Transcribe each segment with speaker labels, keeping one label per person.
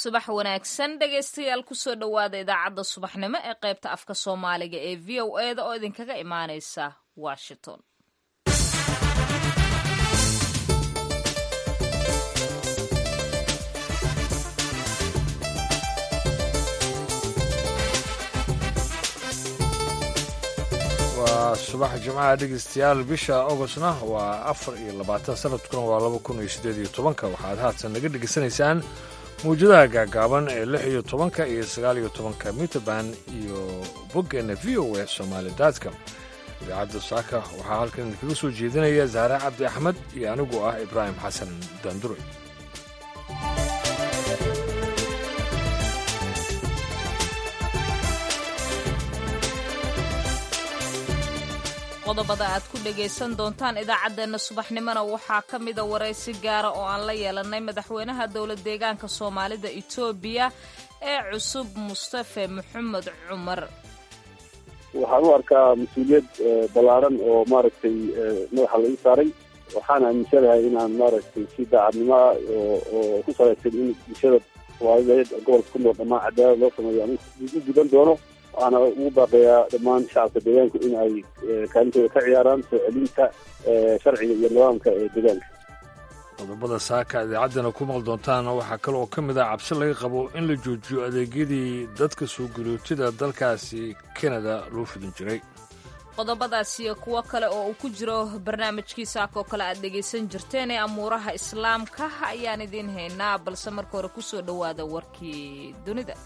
Speaker 1: subax wanaagsan dhegaystayaal kusoo dhowaada idaacadda subaxnimo ee qaybta afka soomaaliga ee v o e da oo idinkaga imaaneysa washington
Speaker 2: waa subax jimcaha dhegeystayaal bisha augostna waa afar iyo labaatan sanadkuna waa laba kun iyo siddeed iyo tobanka waxaad haatan naga dhegaysanaysaan mawjadaha gaagaaban ee lix iyo tobanka iyo sagaal iyo tobanka mitrband iyo boggeena v o e somaali daadka idaacadda saaka waxaa halkan idinkaga soo jeedinaya zahre cabdi axmed iyo anigu ah ibraahim xasan daandure
Speaker 1: qodobada aad ku dhagaysan doontaan idaacaddeenna subaxnimona waxaa ka mida waraysi gaara oo aan la yeelanay madaxweynaha dowlad deegaanka soomaalida etoobiya ee cusub mustafe maxamed cumar
Speaker 3: waxaan u arkaa mas-uuliyad ballaaran oo maaragtay madaxa lagu saaray waxaan aaminsanahay inaan maaragtay si daacadnimo ah oo ku salaysan in bulshada soomaaliyeed gobolka ku nool dhammaan cadaalad loo sameeyo aan u gudan doono waxaana ugu baaqayaa dhammaan shacabka deegaanku in ay kaalintooda ka ciyaaraan soo celinta sharciga iyo nidaamka ee deegaanka
Speaker 2: qodobada saaka idaacaddana ku maqli doontaan waxaa kale oo ka mid ah cabsi laga qabo in la joojiyo adeegyadii dadka soo galootida dalkaasi kanada loo fidin jiray
Speaker 1: qodobadaas iyo kuwo kale oo uu ku jiro barnaamijkii saaka oo kale aad dhegaysan jirteen ee amuuraha islaamka ayaan idiin haynaa balse marka hore kusoo dhowaada warkii dunida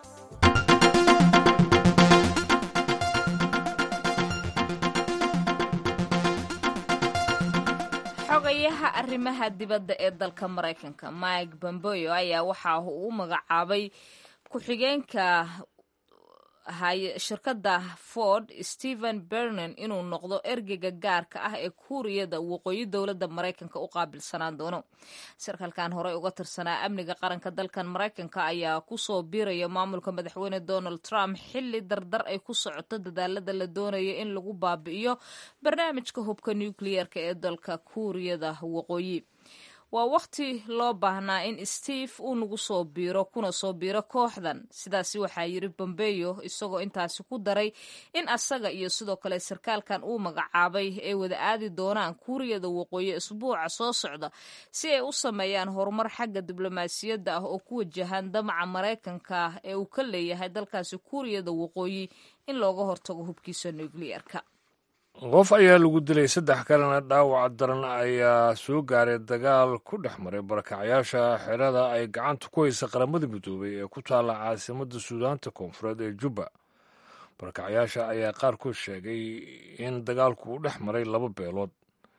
Speaker 1: xogayaha arrimaha dibadda ee dalka maraykanka mike bomboyo ayaa waxa uu u magacaabay ku-xigeenka shirkadda ford stephen bernan inuu noqdo ergeyga gaarka ah ee kuuriyada waqooyi dowladda maraykanka u qaabilsanaan doono sarkaalkan horey uga tirsanaa amniga qaranka dalkan maraykanka ayaa kusoo biiraya maamulka madaxweyne donald trump xilli dardar ay ku socoto dadaalada la doonayo in lagu baabi'iyo barnaamijka hubka nucleer-ka ee dalka kuuriyada waqooyi waa wakhti loo baahnaa in steve uu nagu soo biiro kuna soo biiro kooxdan sidaasi waxaa yidhi bombeyo isagoo intaasi ku daray in asaga iyo sidoo kale sarkaalkan uu magacaabay ay wada aadi doonaan kuuriyada waqooyi isbuuca soo socda si ay u sameeyaan horumar xagga diblomaasiyadda ah oo ku wajahan damaca maraykanka ee uu ka leeyahay dalkaasi kuuriyada waqooyi in looga hortago hubkiisa nucleer-ka
Speaker 2: qof ayaa lagu dilay saddex kalena dhaawac daran ayaa soo gaaray dagaal ku dhex maray barakacyaasha xerada ay gacanta ku haysa qaramada midoobay ee ku taalla caasimadda suudaanta koonfureed ee jubba barakacyaasha ayaa qaarkood sheegay in dagaalku u dhex maray laba beelood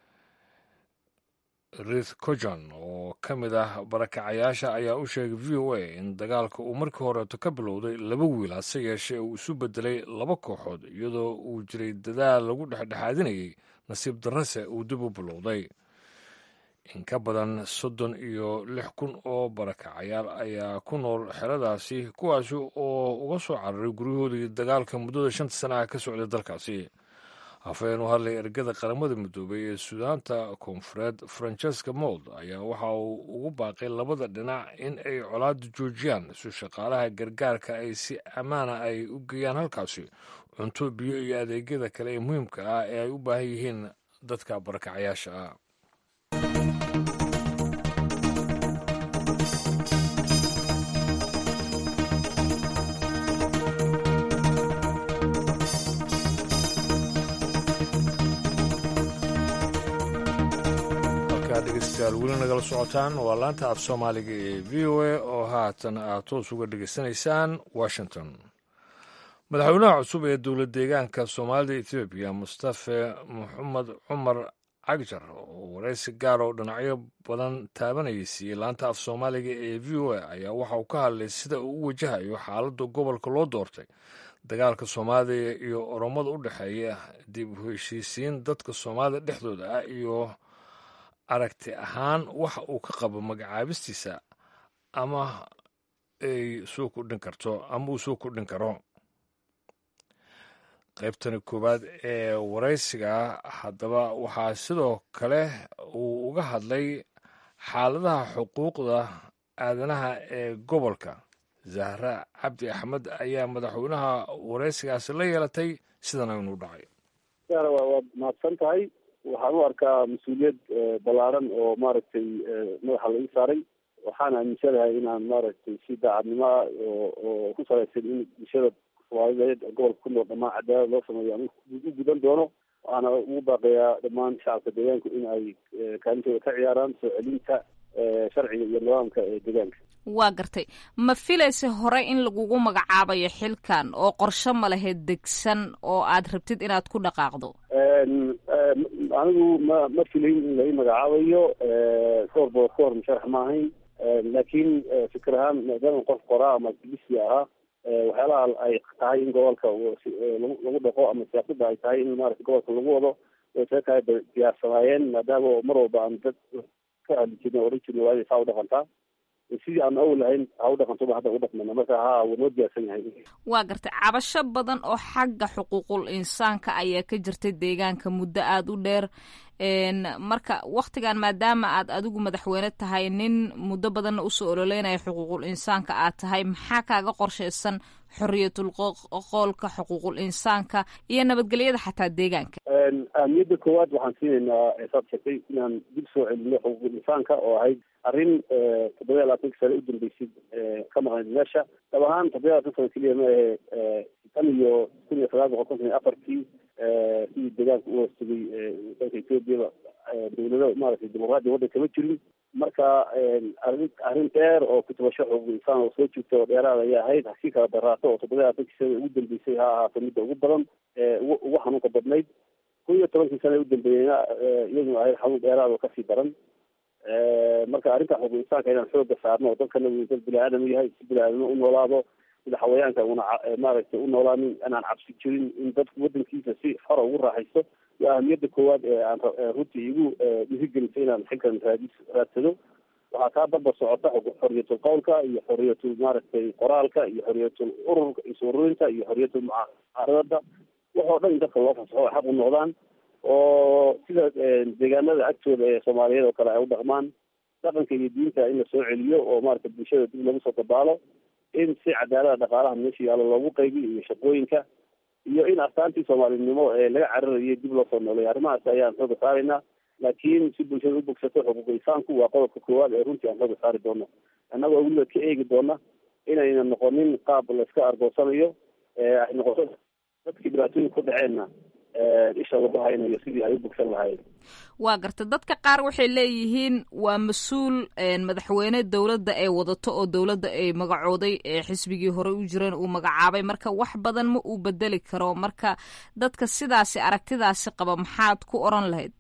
Speaker 2: rith cojan oo ka mid ah barakacayaasha ayaa u sheegay v o a in dagaalka uu markii horeeto ka bilowday laba wiil hase yeeshee uu isu bedelay laba kooxood iyadoo uu jiray dadaal lagu dhexdhexaadinayay nasiib darrase uu dib u bilowday in ka badan soddon iyo lix kun oo barakacayaal ayaa ku nool xeradaasi kuwaasi oo uga soo cararay guryahoodii dagaalka muddada shanta sana ah ka socday dalkaasi hafeen u hadlay ergada qaramada midoobay ee suudaanta koonfureed francesca mold ayaa waxa uu ugu baaqay labada dhinac in ay colaada joojiyaan si shaqaalaha gargaarka ay si ammaana ay u geeyaan halkaasi cunto biyo iyo adeegyada kale ee muhiimka ah ee ay u baahan yihiin dadka barakacayaasha ah dhegeystayaal weli nagala socotaan waa laanta af soomaaliga ee v o a oo haatan aad toos uga dhegaysanaysaan washington madaxweynaha cusub ee dowlad deegaanka soomaalida etoobiya mustafe maxamed cumar cagjar oo waraysi gaar oo dhinacyo badan taabanayay siiyey laanta af soomaaliga ee v o a ayaa waxa uu ka hadlay sida uu u wajahayo xaaladda gobolka loo doortay dagaalka soomaalida iyo oromada u dhexeeya dib u heshiisiin dadka soomaalida dhexdooda ah iyo aragti ahaan waxa uu ka qabo magacaabistiisa ama ay soo kordhin karto ama uu soo kordhin karo qaybtani koowaad ee waraysiga haddaba waxaa sidoo kale uu uga hadlay xaaladaha xuquuqda aadanaha ee gobolka zahra cabdi axmed ayaa madaxweynaha wareysigaasi la yeelatay sidan aynu dhacay
Speaker 3: waad mahadsan tahay waxaan u arkaa mas-uuliyad ballaaran oo maaragtay madaxa laga saaray waxaan aaminsanahay inaan maaragtay si daacadnimo ah oo oo ku salaysan in bulshada soomaaliyeed gobolka ku nool dhammaan cadaalad loo sameeyo aan u gudan doono waxaana ugu baaqayaa dhammaan shacabka deegaanku in ay kaalintooda ka ciyaaraan soo celinta sharciga iyo nidaamka ee deegaanka
Speaker 1: waa gartay ma filaysa hore in lagugu magacaabayo xilkan oo qorshe ma lahayd degsan oo aad rabtid inaad ku dhaqaaqdo
Speaker 3: anigu ma ma filayn in lai magacaabayo koor bood koor musharax ma ahayn laakiin fikir ahaan maadaama qof qoraa ama activisi ahaa waxyaalaha ay tahay in gobolka lagu dhaqo ama siyaasadda ay tahay in maarata gobolka lagu wado way isaga tahay diyaarsanaayeen maadaama mar walba aan dad ka hadli jirna oran jirna waa inay saa u dhaqantaa sidii aan awal lahayn ha u dhaqantoba hadda u dhaqmana marka ha wuu noo diyaarsan yahay
Speaker 1: waa gartay cabasho badan oo xagga xuquuqul insaanka ayaa ka jirtay deegaanka muddo aada u dheer marka waktigan maadaama aad adigu madaxweyne tahay nin muddo badanna usoo ololeynaya xuquuqul insaanka aad tahay maxaa kaaga qorshaysan xoriyatul qoolka xuquuqul insaanka iyo nabadgelyada xataa deegaanka
Speaker 3: ahmiyadda koowaad waxaan siinaynaa saad sheegtay inaan dib soo celino xuquuqul insaanka oo ahayd arrin toddoba iyo labaatanka sane u dambeysay ka maqnayd meesha dab ahaan toddoba iyo labatan sano keliya ma ahe tan iyo kun iyo sagaal boqol konton iyo afartii sidii deegaanka u hoostagay dalka ethoobiaba dawlado maaragtay dimuqraadiya waddan kama jirin marka arrin arrin dheer oo kutubasho xuquuq insaan oo soo jirta oo dheeraad ayaa ahayd hasii kala daraato oo toddoba iyo labaatankii sana ugu dambeysay ha ahaato midda ugu badan ugu ugu xanuunka badnayd kun iyo tobankii sana u dambeeyeyna iyaduna ahayd xanuun dheeraad oo kasii daran marka arrinta xuquuq insaanka inaan xooga saarno oo dadkana uu dad bini aadam yahay si bini aadamo u noolaado sida xawayaanka una maaragtay u noolaanin inaan cabsi jirin in dadku wadankiisa si xora ugu raaxaysto waa ahamiyadda koowaad ee aan runtii igu dhiirigelisay inaan xilkan raadis raadsado waxaa kaa daba socota xoriyatul qowlka iyo xoriyatul maaragtay qoraalka iyo xoriyatul ururka is-ururinta iyo xoriyatul mucaaradada waxoo dhan in dadka loo fasaxo ay xaq u noqdaan oo sida deegaanada agtooda ee soomaaliyeed oo kale ay u dhaqmaan dhaqanka iyo diinta in la soo celiyo oo maarata bulshada dib lagu soo dabaalo in si cadaalada dhaqaalaha meesha yaalo loogu qaybiyo iyo shaqooyinka iyo in astaantii soomaalinimo ee laga cararayay dib loo soo nooleeyo arrimahaas ayaan xooga saaraynaa laakiin si bulshada u bogsato xuquuq insaanku waa qodobka koowaad ee runtii aan xooga saari doono annagoo weliba ka eegi doona inayna noqonin qaab layska argoosanayo ay noqoto dadkii dhibaatooyin ku dhaceenna isha lagu haynayo sidii ay u bogsan lahaayeen
Speaker 1: waa garta dadka qaar waxay leeyihiin waa mas-uul madaxweyne dowladda ay wadato oo dowladda ay magacooday xisbigii hore u jireen uu magacaabay marka wax badan ma uu bedeli karo marka dadka sidaasi aragtidaasi qaba maxaad ku oran lahayd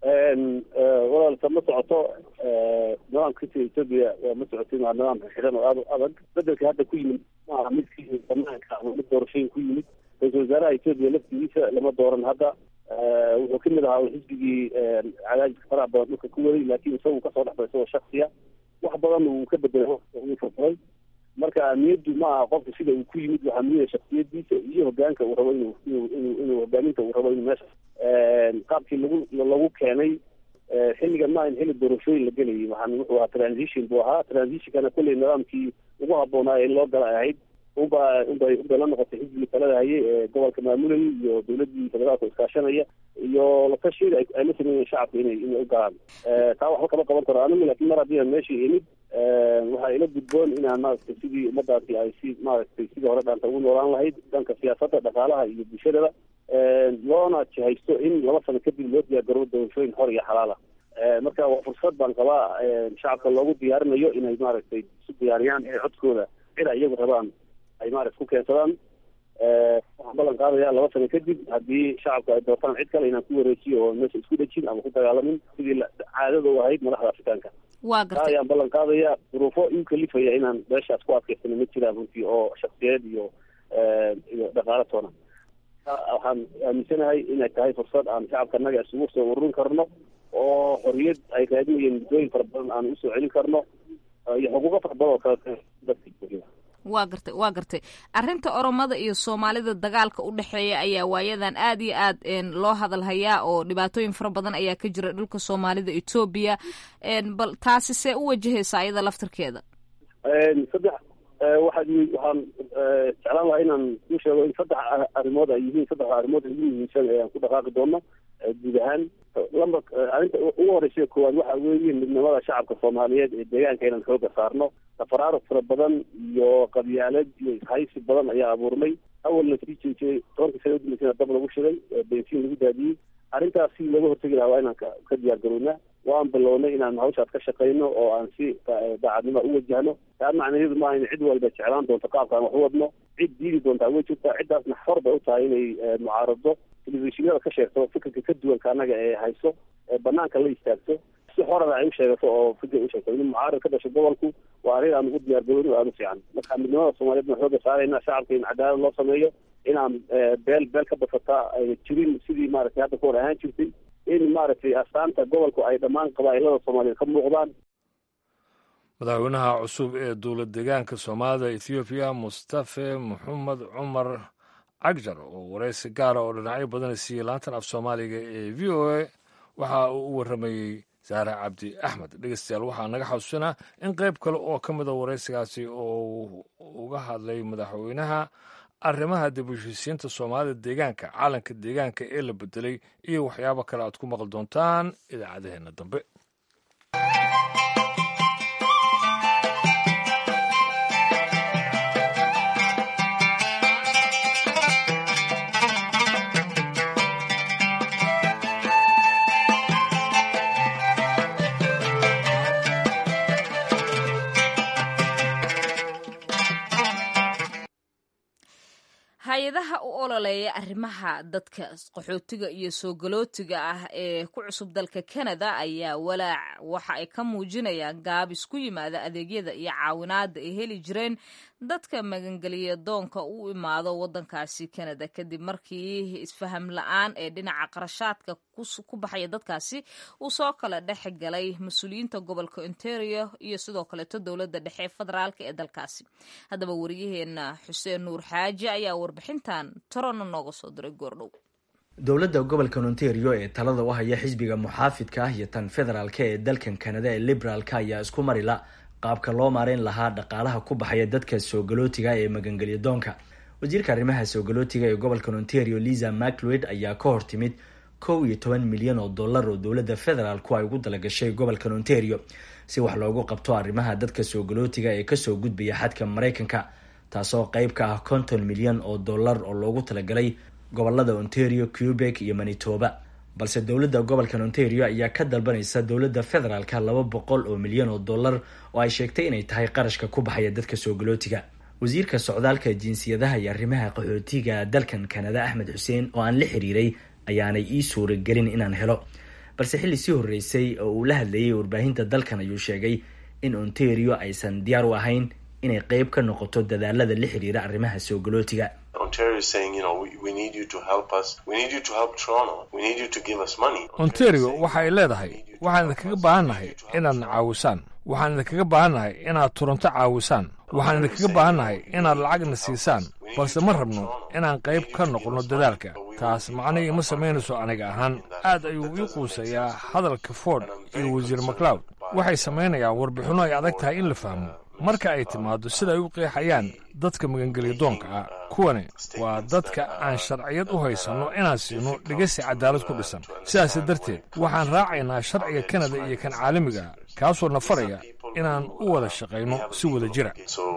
Speaker 3: walaalka ma socoto nidaamka sida etoobiya ma socotin waa nidaam xidhan oo aada u adag bedelka hadda ku yimid maaha midkii banaanka ama mid doorashooyin ku yimid ra-isul wasaaraha etoobiya laftigiisa lama dooran hadda wuxuu kamid ahaa xisbigii cadaadiska faraha badan dhulka ku waday laakiin isagu kasoo dhexbay isagoo shaksiya wax badan uu ka bedelay uu furfuray marka ahmiyaddu ma aha qofka sida uu ku yimid waxaa muhiya shaksiyadiisa iyo hogaanka uu rabo inuu inuu inuu inuu hogaaminta uu rabo inuu meesha qaabkii lagu lagu keenay xilligan ma in xilli doorashooyin la gelayay waxaan wuxuu ahaa transition buu ahaa transitionkana kolley nidaamkii ugu habboonaa in loo gala ahayd unba unbay unbay la noqotay xisbigii talada hayay ee gobolka maamulayay iyo dowladii federaalka iskaashanaya iyo latashiyada ay la sameeyeen shacabka inay inay u galaan taa waxba kama qaban karo anigu laakiin mar haddii aan meesha imid waxaa ila gudboon inaan maaragtay sidii ummadaasi ay si maaragtay sidii hore dhaanta ugu noolaan lahayd dhanka siyaasadda dhaqaalaha iyo bulshadaba loona jihaysto in laba sano kadib loo diyaargaroobo doorashooyin xor iyo xalaala marka waa fursad baan qabaa shacabka loogu diyaarinayo inay maaragtay isu diyaariyaan inay codkooda cid ay iyagu rabaan ay maarata ku keensadaan waxaan ballan qaadaya laba sano kadib haddii shacabka ay doortaan cid kale inaan ku wareejiyo oo meesha isku dhejin ama ku dagaalamin sidii caadada u ahayd madaxda afrikaanka
Speaker 1: waa
Speaker 3: taa
Speaker 1: gartay
Speaker 3: ayaan ballan qaadaya duruufo iu kalifaya inaan meeshaas ku adkaysano ma jiraan runtii oo shaksiyeed iyo iyo dhaqaalo toona waxaan aaminsanahay inay tahay fursad aan shacabka naga isugu soo ururin karno oo xorriyad ay raadinayeen muddooyin fara badan aan usoo celin karno iyo xuquuqo fara badan oo kale dadka jooga
Speaker 1: waa gartay waa gartay arrinta oromada iyo soomaalida dagaalka u dhexeeya ayaa waayadan aad iyo aad loo hadalhayaa oo dhibaatooyin fara badan ayaa ka jira dhulka soomaalida etoobiya bal taasi see u wajahaysa ayada laftarkeeda
Speaker 3: saddex waxaad waxaan jeclaan lahaa inaan ku sheego in saddex arrimood ay yihiin saddexda arrimood ugu muhiimsan ee aan ku dhaqaaqi doono guud ahaan lamba arrinta ugu horeysa koowaad waxa weeye midnimada shacabka soomaaliyeed ee deegaanka inaan xooga saarno tafaraaruq fara badan iyo qabyaalad iyo ishaysi badan ayaa abuurmay awalna sii jeejiyey tobankii sana udambeysana dab lagu shiday bensiin lagu daadiyey arrintaas si looga hortegi lahaa waa inaan ka diyaar garownaa waan bilownay inaan hawshaas ka shaqayno oo aan si daacadnimo u wajahno taa macnaheedu maaha in cid walba jeclaan doonto qaabkaan wax u wadno cid diidi doontaa way jirtaa ciddaasna xor bay u tahay inay mucaarado telefishinada ka sheegto fikirka ka duwanka annaga ee hayso ee banaanka la istaagto si xorana ay u sheegato oo fikir u sheegto in mucaarad ka dhasho gobolku waa arrin aan ugu diyaar garowno aada u fiican marka midnimada soomaaliyeed baan xooga saarayna shacabka in cadaalad loo sameeyo inaan beel beel ka basataa ayna jirin sidii maaragtay hadda ka hor ahaan jirtay in maaragtay astaanta gobolku ay dhammaan qabaa'ilada soomaaliyeed ka muuqdaan
Speaker 2: madaxweynaha cusub ee dowlad deegaanka soomaalida ethoobiya mustafe maxamed cumar cagjar oo wareysi gaara oo dhinacyo badan siiyey laantan af soomaaliga ee v o a waxa uu u warramayey saare cabdi axmed dhegeystayaal waxaa naga xasuusanaa in qayb kale oo ka mida wareysigaasi oo uga hadlay madaxweynaha arrimaha dib u heshiisiinta soomaalida deegaanka caalanka deegaanka ee la bedelay iyo waxyaabo kale aad ku maqli doontaan idaacadaheenna dambe
Speaker 1: hay-adaha u ololeeya arrimaha dadka qaxootiga iyo soo galootiga ah ee ku cusub dalka canada ayaa walaac waxa ay ka muujinayaan gaabis ku yimaada adeegyada iyo caawinaada ay heli jireen dadka magangeliya doonka u imaado wadankaasi canada kadib markii isfaham la-aan ee dhinaca qarashaadka ku baxaya dadkaasi uu soo kala dhex galay mas-uuliyiinta gobolka ontario iyo sidoo kaleeto dowladda dhexe ee federaalk ee dalkaasi haddaba wariyaheena xuseen nuur xaaji ayaa warbixintan torona nooga soo diray goordhow
Speaker 4: dowladda gobolka ontario ee talada u haya xisbiga muxaafidka ah iyo tan federaalk ee dalkan kanada ee liberaalka ayaa isku marila qaabka loo maareyn lahaa dhaqaalaha ku baxaya dadka soogalootiga ee magangelya doonka wasiirka arrimaha soogalootiga ee gobolka ontario liza maclwed ayaa ka hor timid kow iyo toban milyan oo dollar oo dowladda federaalku ay ugu dalagashay gobolkan ontario si wax loogu qabto arrimaha dadka soogalootiga ee kasoo gudbaya xadka maraykanka taasoo qeyb ka ah konton milyan oo dollar oo loogu talagalay gobolada ontario quebec iyo manitoba balse dowladda gobolkan ontario ayaa ka dalbanaysa dowladda federaalka laba boqol oo milyan oo dollar oo ay sheegtay inay tahay qarashka ku baxaya dadka soogalootiga wasiirka socdaalka jinsiyadaha iyo arrimaha qaxootiga dalkan kanada axmed xuseen oo aan la xiriiray ayaanay ii suuragelin inaan helo balse xilli sii horreysay oo uu la hadlayay warbaahinta dalkan ayuu sheegay in ontario aysan diyaar u ahayn inay qeyb ka noqoto dadaalada la xiriira arrimaha soogalootiga
Speaker 2: ontario waxa ay leedahay waxaan idinkaga baahannahay inaadna caawisaan waxaan idinkaga baahannahay inaad turanto caawisaan waxaan idinkaga baahannahay inaad lacagna siisaan balse ma rabno inaan qayb ka noqonno dadaalka taas macnihii ma samaynayso aniga ahaan aad ayuu ii quusayaa hadalka ford iyo wasiir maclowd waxay samaynayaan warbixinno ay adag tahay in la fahmo marka ay timaado sida ay u qeexayaan dadka magangelya doonka ah kuwani waa dadka aan sharciyad u haysanno inaan siino dhegeysi cadaalad ku dhisan sidaas darteed waxaan raacaynaa sharciga kanada iyo kan caalamiga kaasoo na faraya inaan u wada shaqayno si wada jira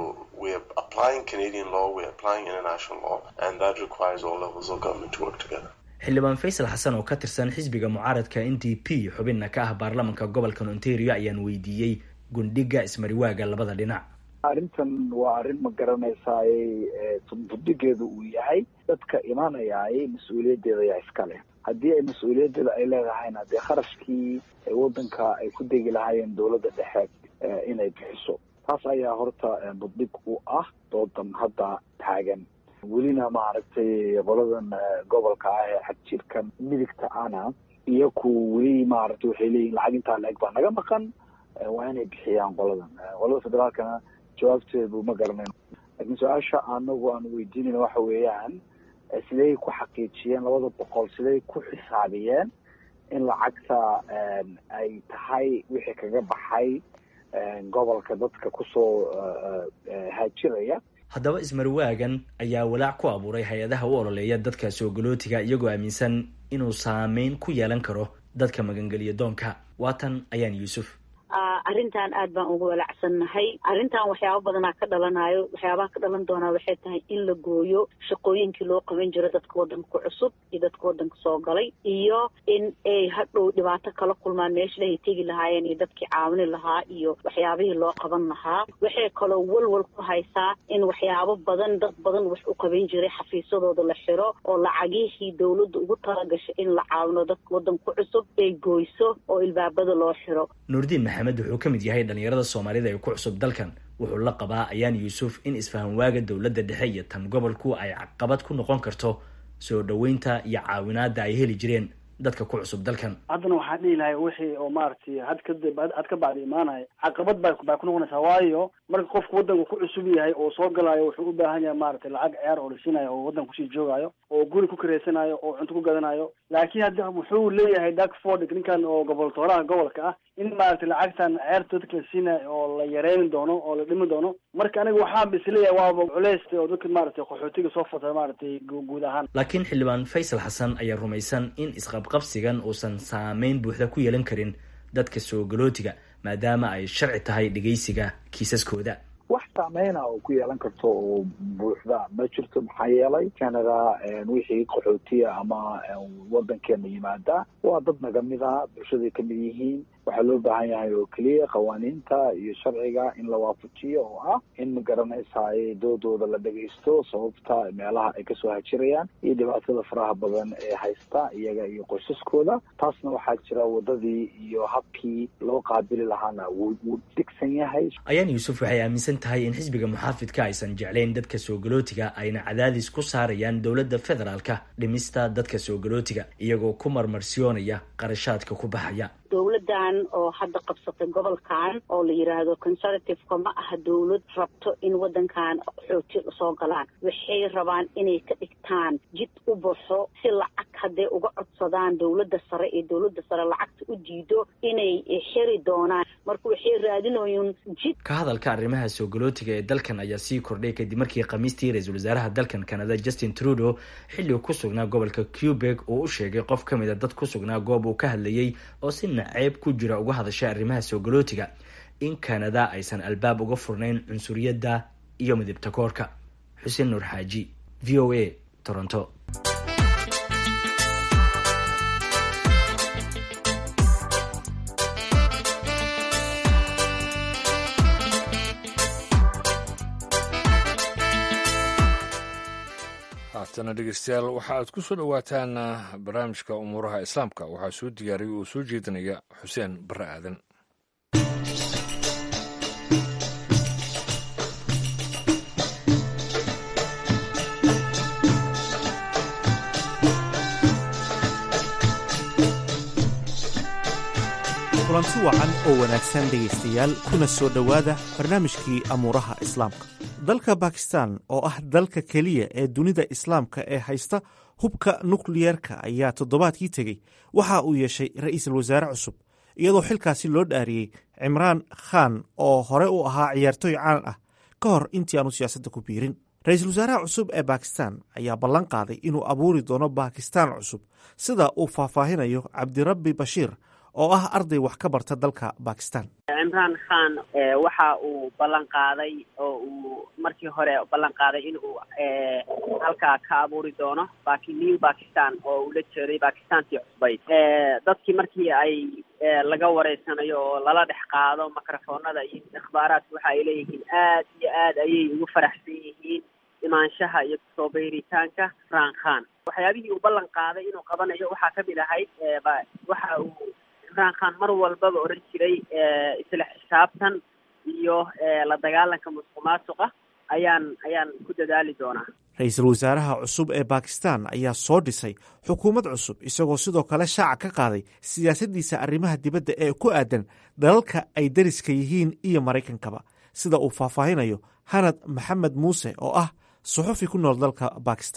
Speaker 4: xildhibaan faysal xasan oo ka tirsan xisbiga mucaaradka n d p xubinna ka ah baarlamanka gobolka ontario ayaan weydiiyey gundhiga ismariwaaga labada dhinac
Speaker 5: arrintan waa arrin ma garanaysaay budhigeedu uu yahay dadka imanayay mas-uuliyaddeeda ayaa iska leh haddii ay mas-uuliyaddeeda ay leedahayna dee kharashkii waddanka ay ku degi lahaayeen dowladda dhexe inay bixiso taas ayaa horta budhig u ah doodan hadda taagan welina maaragtay qoladan gobolka ah ee xadjirkan midigta ana iyo ku weli maaragtay waxay leeyihin lacag intaa la-eg baa naga maqan waa inay bixiyaan qoladan qolada federaalkana jawaabteedu ma garanayn laakiin su-aasha anagu aan weydiinayna waxa weeyaan siday ku xaqiijiyeen labada boqol siday ku xisaabiyeen in lacagta ay tahay wixii kaga baxay gobolka dadka kusoo haajiraya
Speaker 4: haddaba ismarwaagan ayaa walaac ku abuuray hay-adaha u ololeeya dadka soogolootiga iyagoo aaminsan inuu saameyn ku yeelan karo dadka magangeliya doonka waatan ayaan yuusuf
Speaker 6: arrintan aad baan uga walacsannahay arrintan waxyaaba badanaa ka dhalanayo waxyaabaha ka dhalan doonaa waxay tahay in la gooyo shaqooyinkii loo qaban jiro dadka waddanka ku cusub iyo dadka waddanka soo galay iyo in ay hadhow dhibaato kala kulmaan meeshaay tegi lahaayeen iyo dadkii caawini lahaa iyo waxyaabihii loo qaban lahaa waxay kaloo walwal ku haysaa in waxyaabo badan dad badan wax u qaban jiray xafiisyadooda la xiro oo lacagihii dowladda ugu talagashay in la caawino dadka waddanka ku cusub ay gooyso oo ilbaabada loo xiro
Speaker 4: nuurdiin maxamed wuxuu ka mid yahay dhalinyarada soomaalida ee ku cusub dalkan wuxuu la qabaa ayaan yuusuf in isfahan waaga dowladda dhexe iyo tan gobolku ay caqabad ku noqon karto soo dhoweynta iyo caawinaada ay heli jireen dadka ku cusub dalkan
Speaker 7: haddana waxaan dhihi lahay wixii oo maaragtay had kadib had ka bacdi imaanaya caqabad ba baa ku noqonaysaa waayo marka qofku waddanka ku cusub yahay oo soo galaayo wuxuu u baahan yahay maaragtay lacag ceer oo la siinayo oo waddanka kusii joogaayo oo guri ku kareysanayo oo cunto ku gadanayo laakiin hadda wuxuu leeyahay darkford ninkan oo goboltooraha gobolka ah in maaragtay lacagtan ceerta dadka la siinayo oo la yareyni doono oo la dhimi doono marka aniga waxaan ba isleeyahay waaba culeys oo dadka maaragtay qaxootiga soo fata maaragtay guud ahaan
Speaker 4: laakiin xildhibaan faysal xasan ayaa rumaysan in isqabqabsigan uusan saameyn buuxda ku yeelan karin dadka soo galootiga maadaama ay sharci tahay dhegeysiga kiisaskooda
Speaker 5: wax saameyna oo ku yeelan karto oo buuxda ma jirto maxaa yeelay canada wixii qaxootiya ama wadankeena yimaada waa dad nagamid a bulshaday kamid yihiin waxaa loo baahan yahay oo keliya qawaaniinta iyo sharciga in la waafajiyo oo ah in ma garanaysaay doodooda la dhagaysto sababta meelaha ay kasoo hajirayaan iyo dhibaatada faraha badan ee haysta iyaga iyo qoysaskooda taasna waxaa jira wadadii iyo habkii loo qaabili lahaana wuu dhigsan yahay
Speaker 4: ayaan yuusuf waxay aaminsan tahay in xisbiga muxaafidka aysan jeclayn dadka soo galootiga ayna cadaadis ku saarayaan dowladda federaalka dhimista dadka soo galootiga iyagoo ku marmarsiyoonaya qarashaadka ku baxaya
Speaker 6: dowladdan oo hadda qabsatay gobolkan oo la yidhaahdo conservativeka ma aha dowlad rabto in waddankan xooti soo galaan waxay rabaan inay ka dhigtaan jid u baxo si lacag hadday uga codsadaan dowladda sare ee dowladda sare lacagta u diido inay xiri doonaan marka waxay raadinooyeen jid
Speaker 4: ka hadalka arrimaha soo galootiga ee dalkan ayaa sii kordhay kadib markii khamiistii ra-iisul wasaaraha dalkan canada justin trudeau xilli ku sugnaa gobolka quebec uu u sheegay qof ka mid a dad ku sugnaa goob uu ka hadlayey oo si naceeb ku jira uga hadashay arrimaha soo galootiga in canada aysan albaab uga furnayn cunsuriyadda iyo midibta koorka xuseen nuur xaaji v o a toronto
Speaker 2: haatana dhegeystayaal waxa aad ku soo dhowaataan barnaamijka umuuraha islaamka waxaa soo diyaariyay oo soo jeedinaya xuseen barre aadan
Speaker 8: kulanti wacan oo wanaagsan dhegaystayaal kuna soo dhowaada barnaamijkii amuuraha islaamka dalka bakistan oo ah dalka keliya ee dunida islaamka ee haysta hubka nukliyeerka ayaa toddobaadkii tegey waxa uu yeeshay ra'iisul wasaare cusub iyadoo xilkaasi loo dhaariyey cimraan khan oo hore u ahaa ciyaartoy caan ah ka hor intii aanu siyaasadda ku biirin ra-iisul wasaaraha cusub ee bakistan ayaa ballan qaaday inuu abuuri doono bakistan cusub sida uu faahfaahinayo cabdirabbi bashiir oo ah arday wax ka barta dalka bakistan
Speaker 9: cimraan khan waxa uu ballan qaaday oo uu markii hore ballan qaaday in uu halkaa ka abuuri doono baki new bakistan oo uu la jeeday bakistantii cusbayd dadkii markii ay laga wareysanayo oo lala dhex qaado microfoonada iyo ikhbaaraadka waxa ay leeyihiin aad iyo aad ayay ugu faraxsan yihiin imaanshaha iyo kusoo beyritaanka cimraan khan waxyaabihii uu ballan qaaday inuu qabanayo waxaa kamid ahayd waxa uu cimraan khan mar walbaba odhan jiray isla xisaabtan iyo la dagaalanka musuq maasuqa ayaan ayaan ku dadaali doonaa
Speaker 8: ra-iisul wasaaraha cusub ee bakistan ayaa soo dhisay xukuumad cusub isagoo sidoo kale shaaca ka qaaday siyaasaddiisa arrimaha dibadda ee ku aadan dalalka ay dariska yihiin iyo maraykankaba sida uu faahfaahinayo hanad maxamed muuse oo ah suxufi ku nool dalka bakistan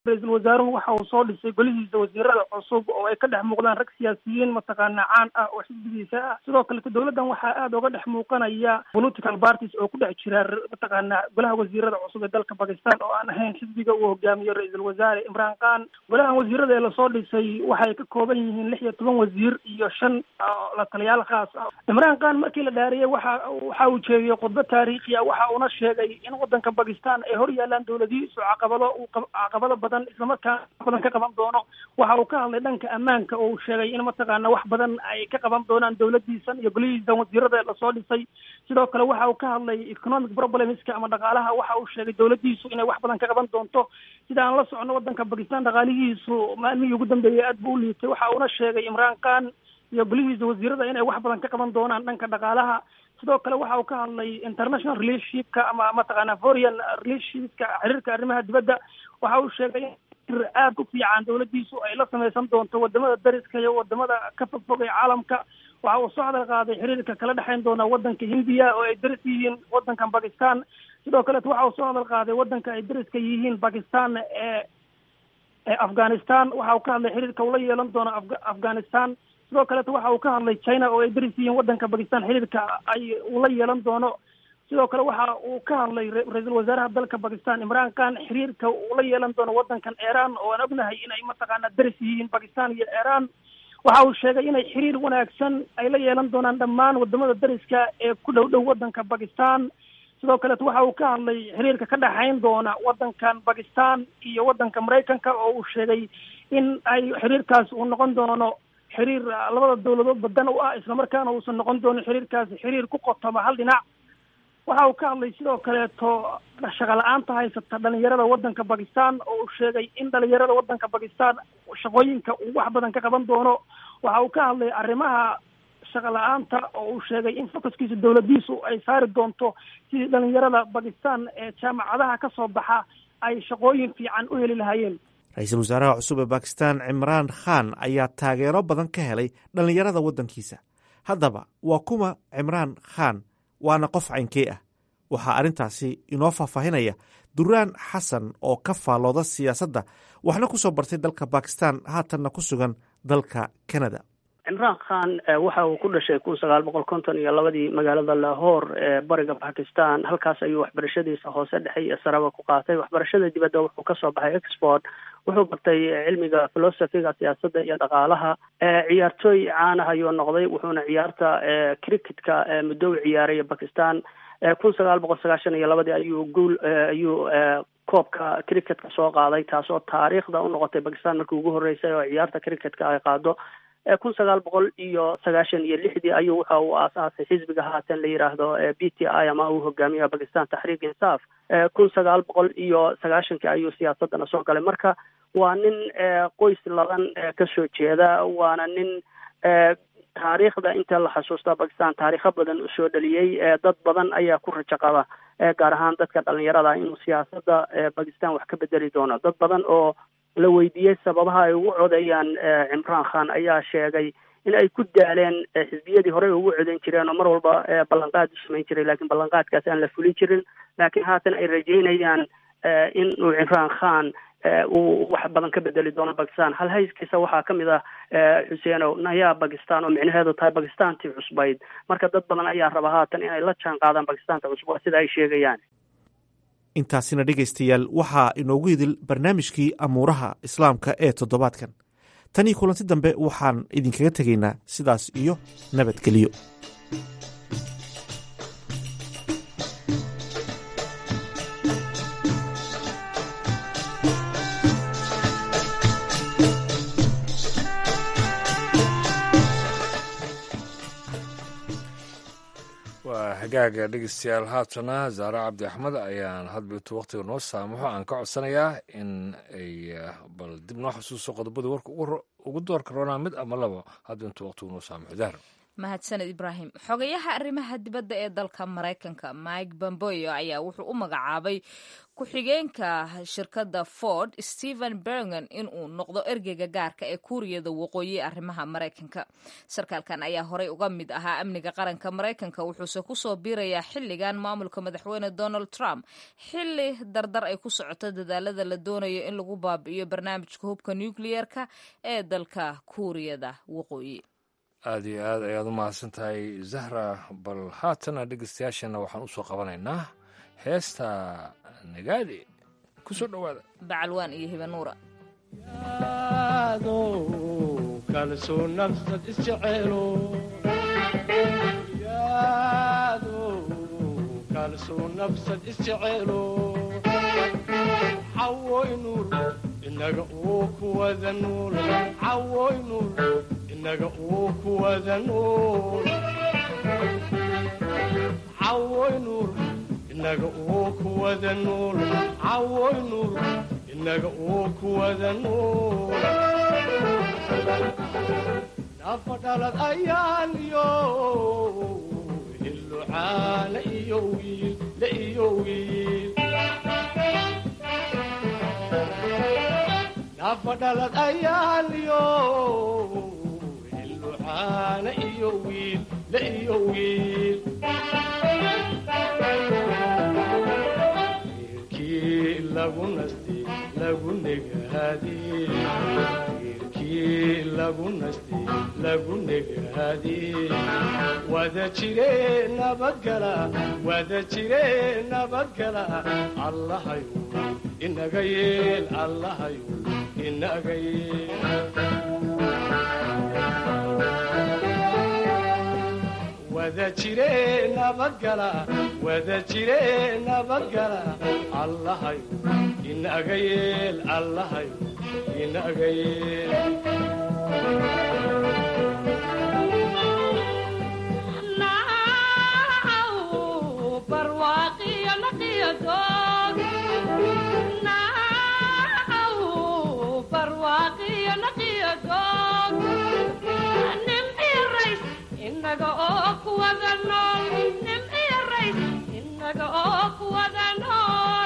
Speaker 10: ra-iisul wasaaruhu waxa uu soo dhisay golihiisa wasiirada cusub oo ay ka dhex muuqdaan rag siyaasiyiin mataqaana caan ah oo xisbigiisa ah sidoo kaleto dowladdan waxaa aada uga dhex muuqanaya political parties oo ku dhex jira mataqaana golaha wasiirada cusub ee dalka bakistan oo aan ahayn xisbiga uu hogaamiyo ra-iisul wasaare imraan khan golahan wasiirada ee lasoo dhisay waxay ka kooban yihiin lix iyo toban wasiir iyo shan la taliyaal khaas ah imraan khan markii la dhaariyey waxa waxa uu jeediyey khudbo taariikhi ah waxa uuna sheegay in wadanka bakistan ay hor yaalaan dowladihiisu caqabado uu caqabado badan islamarkaana wax badan ka qaban doono waxa uu ka hadlay dhanka ammaanka oo uu sheegay in mataqaana wax badan ay ka qaban doonaan dowladiisan iyo golihiisan wasiirada lasoo dhisay sidoo kale waxa uu ka hadlay economic problemska ama dhaqaalaha waxa uu sheegay dowladiisu inay wax badan ka qaban doonto sida aan la socono wadanka bakistan dhaqaalihiisu maalmihii ugu dambeeyay aad buu u liitay waxa uuna sheegay imraan khan iyo golihiisa wasiirada inay wax badan ka qaban doonaan dhanka dhaqaalaha sidoo kale waxa uu ka hadlay international relationshipka ama mataqaana foreign relationshipka xiriirka arrimaha dibadda waxa uu sheegay in aada u fiican dowladiisu ay la sameysan doonto wadamada dariska iyo wadamada ka fogfog ee caalamka waxa uu soo hadal qaaday xiriirka kala dhexeyn doona wadanka hindiya oo ay daris yihiin wadankan bakistan sidoo kaleeto waxa uu soo hadal qaaday wadanka ay dariska yihiin bakistan ee ee afghanistan waxa uu ka hadlay xiriirka ula yeelan doono afghanistan sidoo kaleeto waxa uu ka hadlay china oo ay daris yihiin wadanka bakistan xiriirka ay ula yeelan doono sidoo kale waxa uu ka hadlay ra-iisul wasaaraha dalka bakistan imraan khan xiriirka uu la yeelan doono wadankan iran oo aan ognahay inay mataqaana daris yihiin bakistan iyo iran waxa uu sheegay inay xiriir wanaagsan ay la yeelan doonaan dhammaan wadamada dariska ee ku dhow dhow wadanka bakistan sidoo kaleeto waxa uu ka hadlay xiriirka ka dhexayn doona wadankan bakistan iyo wadanka maraykanka oo uu sheegay in ay xiriirkaas uu noqon doono xiriir labada dowladood badan u ah islamarkaana uusan noqon doonin xiriirkaasi xiriir ku qotoma hal dhinac waxa uu ka hadlay sidoo kaleeto shaqa la-aanta haysata dhalinyarada wadanka bakistan oo uu sheegay in dhalinyarada wadanka bakistan shaqooyinka uu wax badan ka qaban doono waxa uu ka hadlay arrimaha shaqa la-aanta oo uu sheegay in focuskiisa dowladiisu ay saari doonto sidii dhalinyarada bakistan ee jaamacadaha ka soo baxa ay shaqooyin fiican u heli lahaayeen
Speaker 8: ra-iisul wasaaraha cusub ee bakistan cimraan khan ayaa taageero badan ka helay dhallinyarada waddankiisa haddaba waa kuma cimraan khan waana qof caynkee ah waxaa arrintaasi inoo faahfaahinaya duraan xasan oo ka faallooda siyaasadda waxna ku soo bartay dalka bakistan haatanna ku sugan dalka canada
Speaker 11: cimraan khan waxa uu ku dhashay kun sagaal boqol konton iyo labadii magaalada lahore ee bariga bakistan halkaas ayuu waxbarashadiisa hoose dhexe iyo saraba ku qaatay waxbarashada dibadda wuxuu kasoo baxay export wuxuu bartay cilmiga philosophiga siyaasadda iyo dhaqaalaha ciyaartooy caanah ayuu noqday wuxuuna ciyaarta cricketka muddo u ciyaaraya bakistan kun sagaal boqol sagaashan iyo labadii ayuu guul ayuu koobka cricketka soo qaaday taasoo taariikhda u noqotay bakistan markii ugu horreysay oo ciyaarta cricketka ay qaado kun sagaal boqol iyo sagaashan iyo lixdii ayuu waxa uu aasaasay xisbiga haatan la yidhaahdo b t i ama uu hogaamiyaha bakistan taxriik insaaf kun sagaal boqol iyo sagaashankii ayuu siyaasadana soo galay marka waa nin qoys ladan kasoo jeeda waana nin taariikhda inta la xasuusta bakistan taariikho badan usoo dhaliyey dad badan ayaa ku rajo qaba gaar ahaan dadka dhalinyarada inuu siyaasada bakistan wax ka bedeli doono dad badan oo la weydiiyey sababaha ay ugu codeeyaan cimraan khan ayaa sheegay in ay ku daaleen xisbiyadii horey ugu codeyn jireen oo mar walba ballanqaad u samayn jiray lakiin ballanqaadkaas aan la fulin jirin laakiin haatan ay rajeynayaan in uu cimraan khan uu wax badan ka bedeli doono bakistan hal hayskiisa waxaa kamid ah xuseenow nayaa bakistan oo micnaheedu tahay bakistantii cusbayd marka dad badan ayaa raba haatan inay la jaan qaadaan bakistanta cusub waa sida ay sheegayaan
Speaker 8: intaasina dhegaystayaal waxaa inoogu hidil barnaamijkii amuuraha islaamka ee toddobaadkan tan iyo kulanti dambe waxaan idinkaga tegaynaa sidaas iyo nabadgelyo
Speaker 2: waa hagaaga dhegeystayaal haatana zaare cabdi axmed ayaan hadbitu wakhtiga noo saamaxo aan ka codsanayaa in ay bal dib noo xasuuso qodobada warka ugu doorka roonaa mid ama laba hadba intuu wakhtigu noo saamaxo dahro
Speaker 1: mahadsaned ibraahim xogayaha arrimaha dibadda ee dalka maraykanka mike bomboyo ayaa wuxuu u magacaabay ku-xigeenka shirkadda ford stephen bergen inuu noqdo ergeyga gaarka ee kuuriyada waqooyi arrimaha maraykanka sarkaalkan ayaa horey uga mid ahaa amniga qaranka maraykanka wuxuuse kusoo biirayaa xilligan maamulka madaxweyne donald trump xilli dardar ay ku socoto dadaalada la doonayo in lagu baabi'iyo barnaamijka hubka nukliyeerka ee dalka kuuriyada waqooyi
Speaker 2: aada iyo aad ayaad u mahadsan tahay zahra bal haatana dhegeystayaashana waxaan usoo qabanaynaa heesta nagaadi ku soo dhowaada
Speaker 1: bacalwaan iyo hibanuura
Speaker 12: kalsoo nafsad isjeceelo kalsoo nafsad isjeceelo cawoy nuur inaga uu kuwada nuul cawoy nuur inaga uu kuwada nuul cawoy nuur inaga uu kuwada nuul cawoy nuur inaga uu kuwada nuul nafa dhalad ayaan iyo hillucaana iyo wiil la iyo wiil nafa dhalad ayaan iyo hillucaana iyo wiil la iyo wiil wiilkii lagu nasti lagu negaadi wiilkii lagu nasti lagu negaadi wada jire nabadgala wada jire nabadgala allahayu inaga yeel allahayu inaga yeel wada jire nabadgala wada jire nabadgala allahayu inaga yeel allahayu inaga yeel
Speaker 13: inaga oo kuwada nool nim iyo rays inaga oo kuwada nool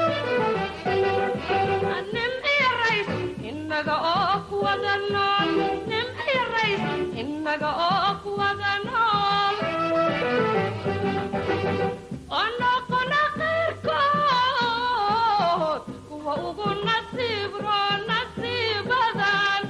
Speaker 13: nim iyo rays inaga oo kuwada nool nim iyo rays inaga oo kuwada nool onoqona qayrkood kuwa ugu nasiib roo nasiibadan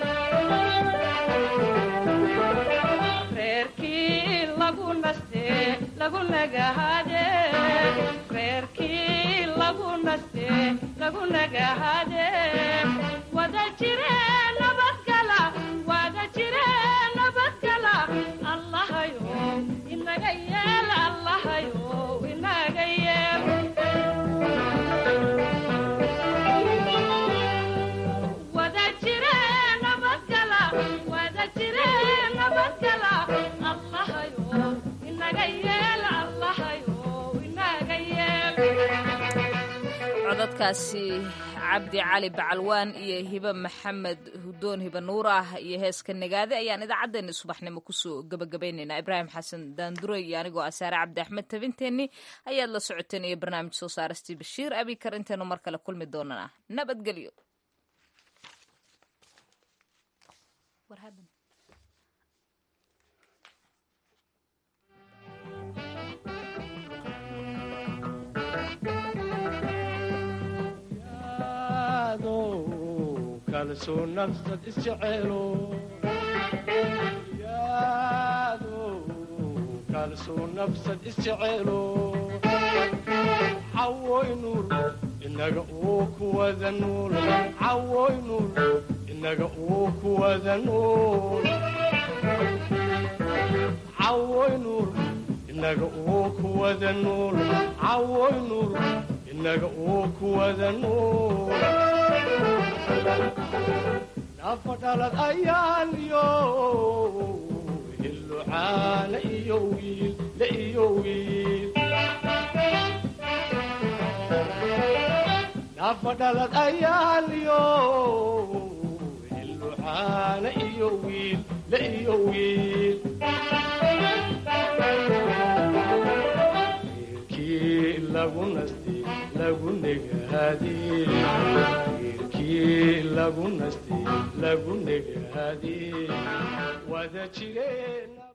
Speaker 13: reerkii lagu naste lagu nagahade reerkii lagu naste lagu nagahade wada jire nabadgala wada jire nabadgala allahayo inaga yeel allahayo inaga yeel wada jire nabadgala wada jire nabadgala allahayo inaga yeel allahayo inaga yeel
Speaker 1: codadkaasi cabdi cali bacalwaan iyo hibe maxamed hudoon hibe nuur ah iyo heeska nagaade ayaan idaacaddeenni subaxnimo kusoo gebagabaynaynaa ibraahim xasan daanduray iyo anigoo asaare cabdi axmed tabinteenni ayaad la socoteen iyo barnaamij soo saarastii bashiir abikar intaynu mar kale kulmi doonana nabadgelyo
Speaker 12: kalsoo nafsad isjeceelo kalsoo nafsad isjeceelo cawoy nuur inaga uu kuwada nuul cawoy nuur inaga uu kuwada nuul cawoy nuur inaga uu kuwada nuul cawoy nuur inaga uu kuwada nuul nafa dhalad ayaan iyo hillucaana iyo wiil la iyo wiil nafa dhalad ayaan iyo hillucaana iyo wiil la iyo wiil lagu nastay lagu negaadee geerkii lagu nastay lagu negaadee wada jireen